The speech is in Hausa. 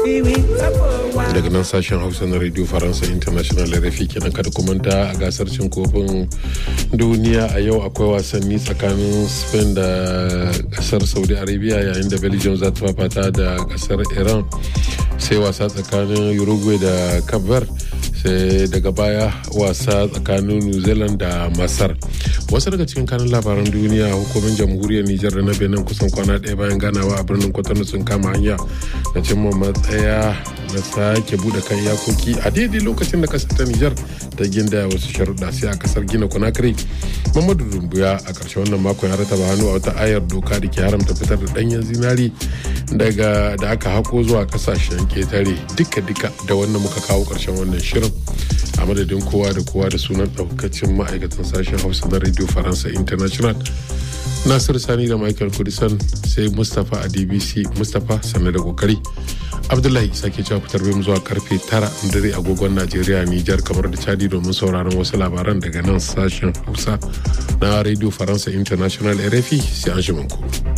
daga nan sashen hausa na radio faransa international rfi kenan kada kumanta a gasar cin kofin duniya a yau akwai wasanni tsakanin spain da kasar saudi arabia yayin da belgium za ta fafata da kasar iran sai wasa tsakanin uruguay da cape verde sai daga baya wasa tsakanin new zealand da masar wasu daga cikin kanun labaran duniya hukumin jamhuriyar nijar da na benin kusan kwana ɗaya bayan ganawa a birnin kwatano sun kama hanya na cimma matsaya na sake bude kan iyakoki a daidai lokacin da kasar ta nijar ta ginda wasu sharuɗa sai a kasar gina conakry mamadu dumbuya a ƙarshen wannan makon ya rataba hannu a wata ayar doka da ke haramta fitar da ɗanyen zinari daga da aka hako zuwa kasashen ketare duka-duka da wannan muka kawo ƙarshen wannan shirin a madadin kowa da kowa da sunan ɗaukacin ma'aikatan sashen hausa na radio faransa international nasir sani da michael kudisan sai mustapha a dbc mustapha sannu da kokari abdullahi sake cewa fitar mu zuwa karfe tara dare agogon najeriya nijar kamar da chadi domin sauraron wasu labaran daga nan sashen hausa na radio faransa international rfi sai an shi ku.